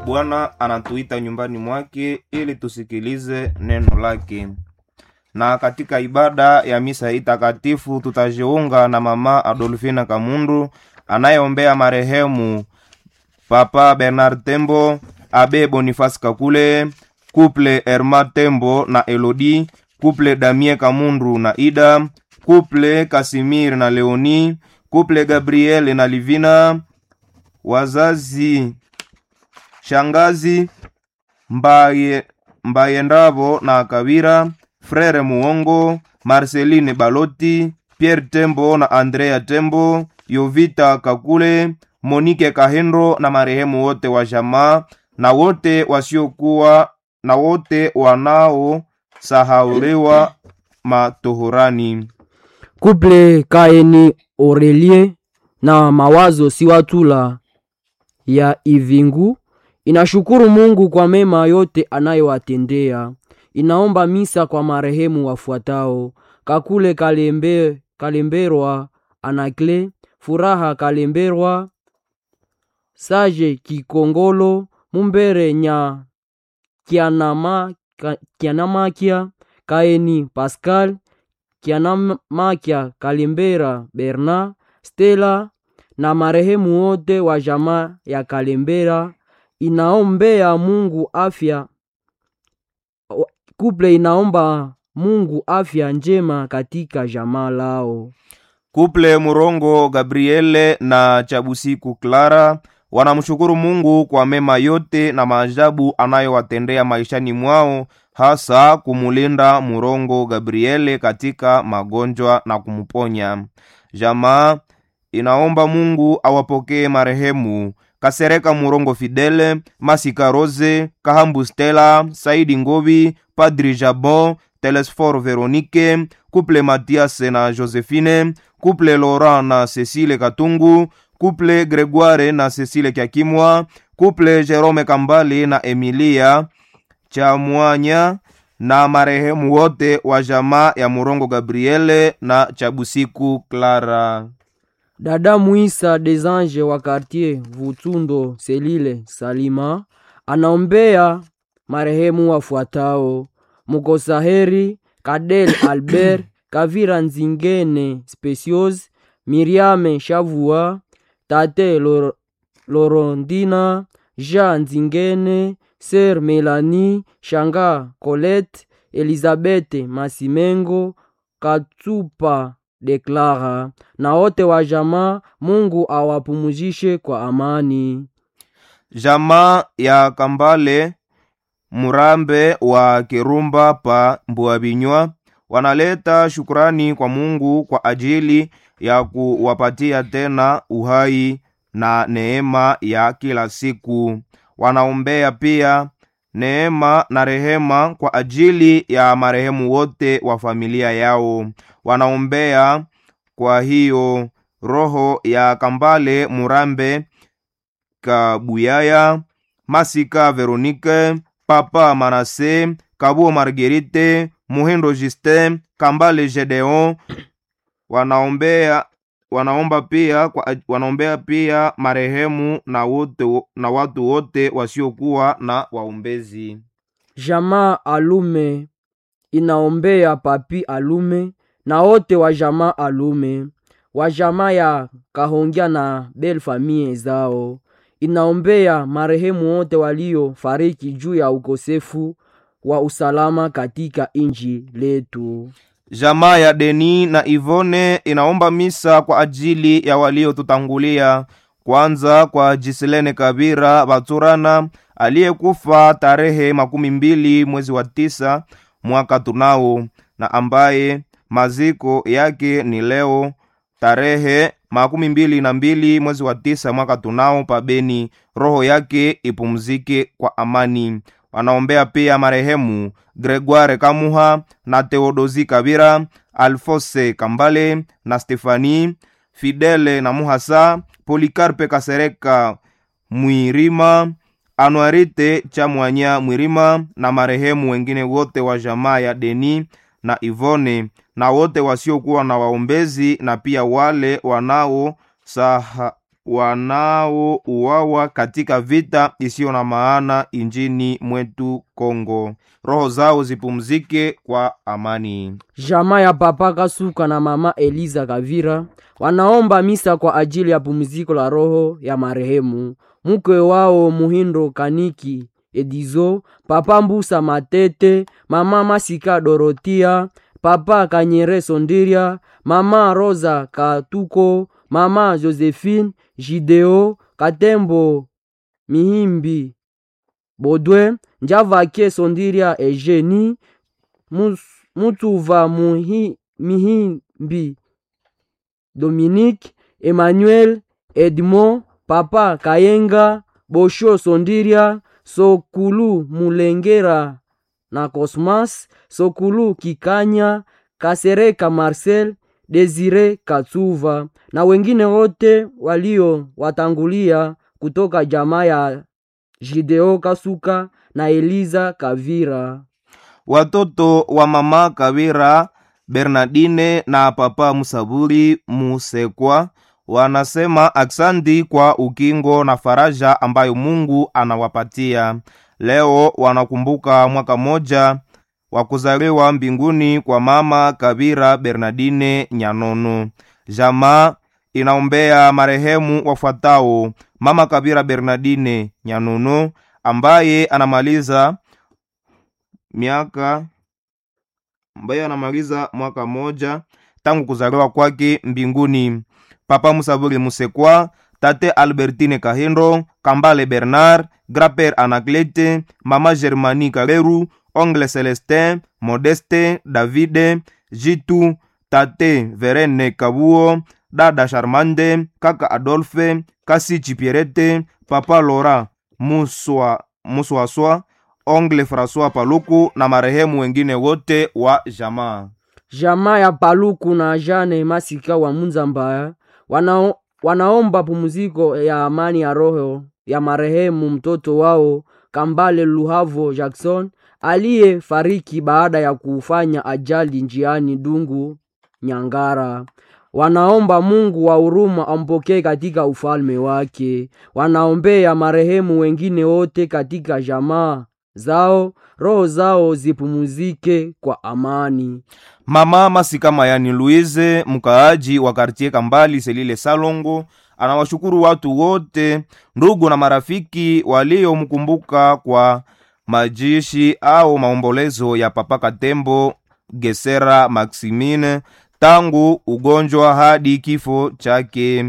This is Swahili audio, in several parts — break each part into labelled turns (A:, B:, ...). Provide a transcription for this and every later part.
A: Bwana anatuita nyumbani mwake ili tusikilize neno lake. Na katika ibada ya misa hii takatifu tutajiunga na mama Adolfina Kamundu anayeombea marehemu Papa Bernard Tembo, Abe Boniface Kakule, Couple Erma Tembo na Elodie, Couple Damien Kamundu na Ida, Couple Kasimir na Leoni, Couple Gabriel na Livina, wazazi shangazi Mbaye Mbayendavo na Kavira, Frere Muongo, Marceline Baloti, Pierre Tembo na Andrea Tembo, Yovita Kakule, Monike Kahendo na marehemu wote wa jamaa na wote wasiokuwa na wote wanaosahauliwa matohorani.
B: Kuple Kaeni Aurelie na Mawazo Siwatula ya Ivingu inashukuru Mungu kwa mema yote anayowatendea. Inaomba misa kwa marehemu wafuatao: Kakule Kalembe, Kalemberwa Anakle, Furaha Kalemberwa, Sage Kikongolo, Mumbere Nya Kianama, Ka- Kianamakia, Kaeni Pascal, Kianamakia Kalembera Bernard, Stella na marehemu wote wa jamaa ya Kalembera. Inaombea Mungu afya wa- kuple inaomba Mungu afya njema katika jamaa lao.
A: Kuple Murongo Gabriele na Chabusiku Clara wanamshukuru Mungu kwa mema yote na maajabu anayowatendea maishani mwao, hasa kumulinda Murongo Gabriele katika magonjwa na kumuponya. Jamaa inaomba Mungu awapokee marehemu Kasereka Murongo Fidele, Masika Rose, Kahambu Stella, Saidi Ngobi, Padri Jabon, Telesfor Veronique, Couple Mathias na Josephine, Couple Laurent na Cecile Katungu, Couple Gregoire na Cecile Kiakimwa, Couple Jerome Kambale na Emilia Chamwanya na marehemu wote wa jamaa ya Murongo Gabriele na Chabusiku Clara.
B: Dada Muisa des Anges wa quartier Vutundo Selile Salima anaombea marehemu wafuatao: Mukosaheri Kadel Albert Kavira Nzingene Specios Miriame Shavua Tate Lor Lorondina Jean Nzingene Ser Melanie Shanga Colette Elizabeth Masimengo Katsupa Deklara na wote wa jamaa. Mungu awapumuzishe kwa amani.
A: Jamaa ya Kambale Murambe wa Kirumba pa Mbuabinywa wanaleta shukrani kwa Mungu kwa ajili ya kuwapatia tena uhai na neema ya kila siku. Wanaombea pia neema na rehema kwa ajili ya marehemu wote wa familia yao. Wanaombea kwa hiyo roho ya Kambale Murambe Kabuyaya, Masika Veronique, Papa Manase, Kabuo Marguerite, Muhindo Justin, Kambale Gedeon wanaombea wanaomba pia kwa, wanaombea pia marehemu na wote na watu wote wasiokuwa na waombezi.
B: Jamaa Alume inaombea Papi Alume na wote wa jamaa Alume wa jamaa ya Kahongya na Bel famie zao. Inaombea marehemu wote waliofariki juu ya ukosefu wa usalama katika inji letu.
A: Jamaa ya Deni na Ivone inaomba misa kwa ajili ya waliotutangulia, kwanza kwa Jiselene Kabira Baturana aliyekufa tarehe makumi mbili mwezi wa tisa mwaka tunao, na ambaye maziko yake ni leo tarehe makumi mbili na mbili mwezi wa tisa mwaka tunao pabeni. Roho yake ipumzike kwa amani. Wanaombea pia marehemu Gregoire Kamuha na Theodosi Kabira, Alfose Kambale na Stefani Fidele na Muhasa, Polikarpe Kasereka Mwirima, Anuarite Chamwanya Mwirima na marehemu wengine wote wa jamaa ya Deni na Ivone na wote wasiokuwa na waombezi na pia wale wanao saha, wanaouawa katika vita isiyo na maana injini mwetu Kongo. Roho zao zipumzike kwa amani.
B: Jamaa ya Papa Kasuka na Mama Eliza Kavira wanaomba misa kwa ajili ya pumziko la roho ya marehemu mke wao Muhindo Kaniki Edizo, Papa Mbusa Matete, Mama Masika Dorotia, Papa Kanyere Sondiria, Mama Rosa Katuko, Mama Josephine Jideo Katembo Mihimbi Bodwe Njavake Sondiria Eugenie Mus- Mutuva Muhi, Mihimbi Dominique Emmanuel Edmond Papa Kayenga Bosho Sondiria Sokulu Mulengera na Cosmas Sokulu Kikanya Kasereka Marcel Desire Katsuva na wengine wote walio watangulia kutoka jamaa ya Jideo Kasuka na Eliza Kavira.
A: Watoto wa mama Kawira Bernardine na papa Musaburi Musekwa wanasema aksanti kwa ukingo na faraja ambayo Mungu anawapatia. Leo wanakumbuka mwaka moja wa kuzaliwa mbinguni kwa mama Kawira Bernardine Nyanono. Jamaa inaombea marehemu wafuatao: mama Kawira Bernardine Nyanono ambaye anamaliza miaka ambaye anamaliza mwaka moja tangu kuzaliwa kwake mbinguni. Papa Musaburi Musekwa, tate Albertine Kahindo, Kambale Bernard, Graper Anaklete, mama Germani Kareru, ongle Celestin, Modeste, Davide, Jitu, tate Verene Kabuo, dada Charmande, kaka Adolphe, kasi Chipierete, papa Lora Muswa Muswaswa, ongle François Paluku na marehemu wengine wote wa jamaa.
B: jamaa ya Paluku na Jane Masika wa Munzambaya wanao, wanaomba pumziko ya amani ya roho ya marehemu mtoto wao Kambale Luhavo Jackson aliyefariki baada ya kufanya ajali njiani Dungu Nyangara. Wanaomba Mungu wa huruma ampokee katika ufalme wake. Wanaombea marehemu wengine wote katika jamaa zao, roho zao zipumuzike kwa amani.
A: Mama Masika Mayani Louise, mkaaji wa kartie Kambali Selile Salongo, anawashukuru watu wote, ndugu na marafiki waliomkumbuka kwa majishi au maombolezo ya Papa Katembo Gesera Maximine tangu ugonjwa hadi kifo chake.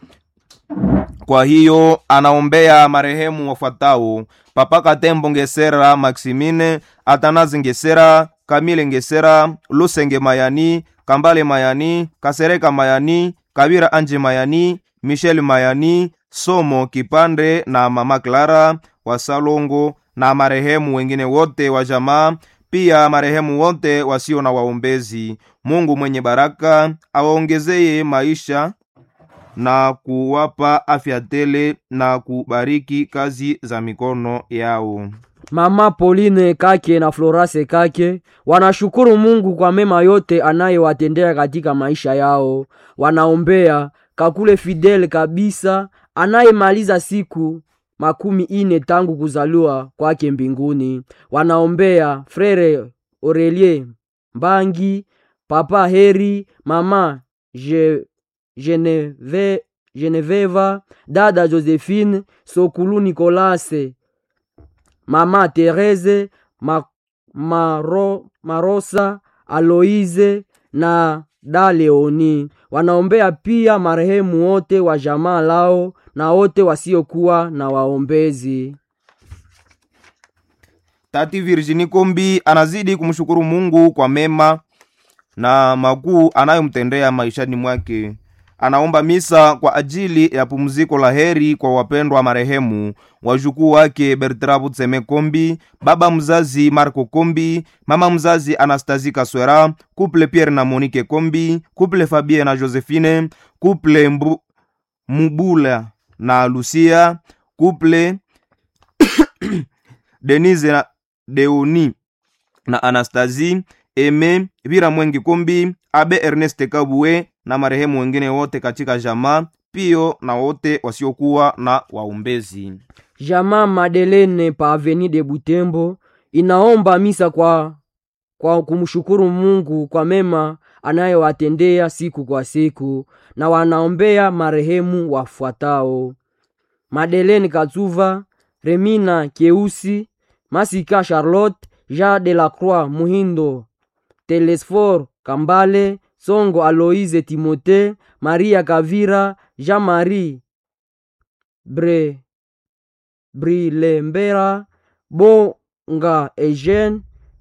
A: Kwa hiyo anaombea marehemu wafuatao: Papa Katembo Ngesera Maximine, Atanazi Ngesera, Kamile Ngesera, Lusenge Mayani, Kambale Mayani, Kasereka Mayani, Kabira Anje Mayani, Michel Mayani, Somo Kipande na Mama Clara wa Salongo na marehemu wengine wote wa jamaa, pia marehemu wote wasio na waombezi. Mungu mwenye baraka awaongezeye maisha na kuwapa afya tele na kubariki kazi za mikono yao.
B: Mama Pauline Kake na Florase Kake wanashukuru Mungu kwa mema yote anayewatendea katika maisha yao. Wanaombea Kakule Fidel kabisa anayemaliza siku makumi ine tangu kuzaliwa kwake mbinguni. Wanaombea Frere Aurelie Mbangi, Papa Heri, Mama Je, Geneve, Geneveva, dada Josephine, Sokulu Nikolase, Mama Therese, Ma, Maro, Marosa, Aloise na da Leoni. Wanaombea pia marehemu wote wa jamaa lao na wote wasiokuwa na waombezi.
A: Tati Virginie Kombi anazidi kumshukuru Mungu kwa mema na makuu anayomtendea maishani mwake. Anaomba misa kwa ajili ya pumziko la heri kwa wapendwa marehemu wajukuu wake Bertrand Butseme Kombi, baba mzazi Marco Kombi, mama mzazi Anastasie Kaswera, couple Pierre na Monique Kombi, couple Fabien na Josephine, couple Mbu, Mubula na Lucia, couple Denise na Deoni na Anastasie Eme Vira Mwengi Kombi, Abe Ernest Kabue na marehemu wengine wote katika jamaa, pio na wote wasiokuwa na waombezi.
B: Jamaa Madelene pa Avenue de Butembo inaomba misa kwa, kwa kumshukuru Mungu kwa mema anayowatendea siku kwa siku, na wanaombea marehemu wafuatao: Madelene Katsuva, Remina Keusi, Masika Charlotte, Jean de la Croix Muhindo, Telesfor Kambale, Songo Aloise Timote, Maria Kavira, Jean-Marie Bre Brilembera, Bonga Eugene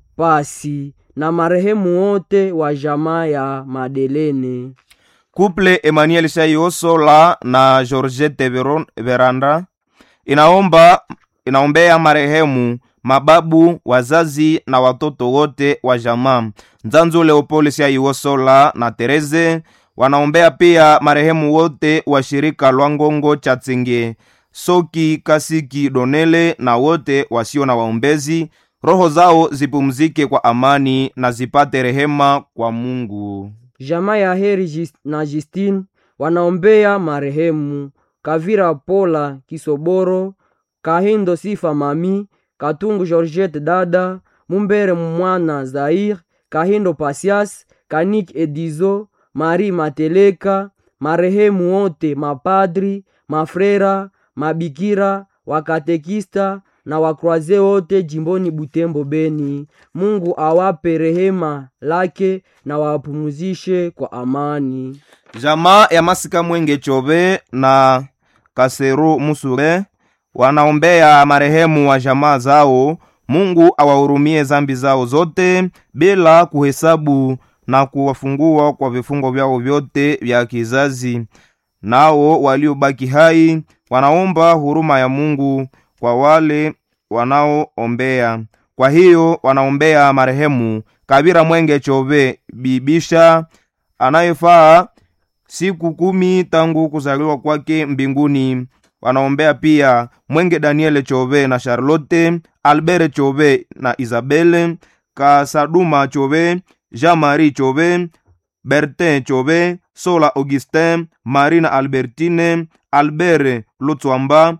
B: Pasi na marehemu wote wa jamaa ya Madelene.
A: Couple Emmanuel Shaiosola na Georgette Veron- Veranda inaomba inaombea marehemu mababu, wazazi na watoto wote wa jamaa. Nzanzu Leopold Shaiosola na Tereze wanaombea pia marehemu wote wa shirika Lwangongo Chatsinge, Soki Kasiki Donele na wote wasio na waombezi. Roho zao zipumzike kwa amani na zipate rehema kwa Mungu.
B: Jamaa ya Heri Jis- na Justine wanaombea marehemu Kavira Pola Kisoboro, Kahindo Sifa Mami, Katungu Georgette Dada, Mumbere Mwana Zair, Kahindo Pasias, Kanik Edizo, Mari Mateleka, marehemu wote mapadri, mafrera, mabikira, wakatekista na wakroaze wote jimboni Butembo Beni. Mungu awape rehema lake na wapumuzishe kwa amani.
A: Jamaa ya Masika Mwenge Chobe na Kaseru Musure wanaombea marehemu wa jamaa zao. Mungu awahurumie zambi zao zote bila kuhesabu na kuwafungua kwa vifungo vyao vyote vya kizazi. Nao waliobaki hai wanaomba huruma ya Mungu kwa wale wanaoombea. Kwa hiyo wanaombea marehemu Kabira Mwenge Chobe Bibisha anayefaa siku kumi tangu kuzaliwa kwake mbinguni. Wanaombea pia Mwenge Daniele Chobe na Charlotte, Albert Chobe na Isabelle, Kasaduma Chobe, Jean-Marie Chobe, Bertin Chobe, Sola Augustin, Marina Albertine, Albert Lutswamba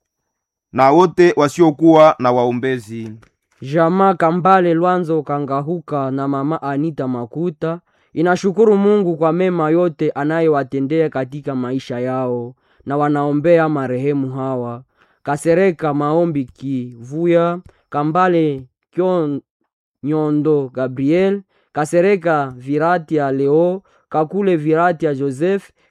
A: na wote wasiokuwa na waombezi.
B: Jamaa Kambale Lwanzo Kangahuka na mama Anita Makuta inashukuru Mungu kwa mema yote anayowatendea katika maisha yao, na wanaombea marehemu hawa: Kasereka Maombi Kivuya, Kambale Kyon Nyondo Gabriel, Kasereka Viratia Leo, Kakule Viratia Joseph,